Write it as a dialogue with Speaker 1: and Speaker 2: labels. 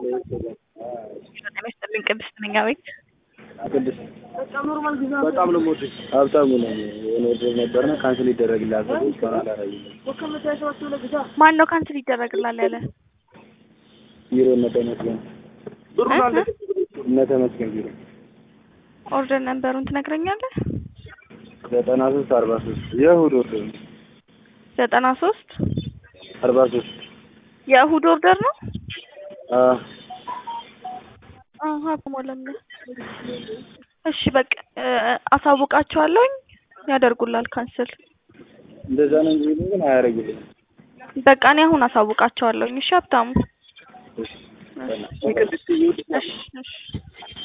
Speaker 1: ጤና ይስጥልኝ ቅድስት ነኝ። አቤት
Speaker 2: ቅድስት በጣም ነው የምወድሽ። ሀብታሙ ነኝ። የሆነ ወደ ነበርና ካንስል ይደረግልሃል ተብሎ እስካሁን አላደረጉልኝም።
Speaker 1: ማን ነው ካንስል ይደረግላል ያለ?
Speaker 2: ቢሮ እነ ተመስገን እነ ተመስገን ቢሮ
Speaker 1: ኦርደር ነንበሩን ትነግረኛለህ?
Speaker 2: ዘጠና ሶስት አርባ ሶስት የእሑድ ኦርደር ነው።
Speaker 1: ዘጠና ሶስት
Speaker 2: አርባ ሶስት
Speaker 1: የእሑድ ኦርደር ነው።
Speaker 2: አዎ
Speaker 1: አሀ በሞለም እሺ በቃ አሳውቃቸዋለሁኝ ያደርጉላል ካንስል።
Speaker 2: እንደዛ ነው እንጂ የሚሉኝ ግን አያደርጉልኝም።
Speaker 1: በቃ እኔ አሁን አሳውቃቸዋለሁኝ። እሺ ሀብታሙ።
Speaker 2: እሺ ቅድስት
Speaker 1: እሺ እሺ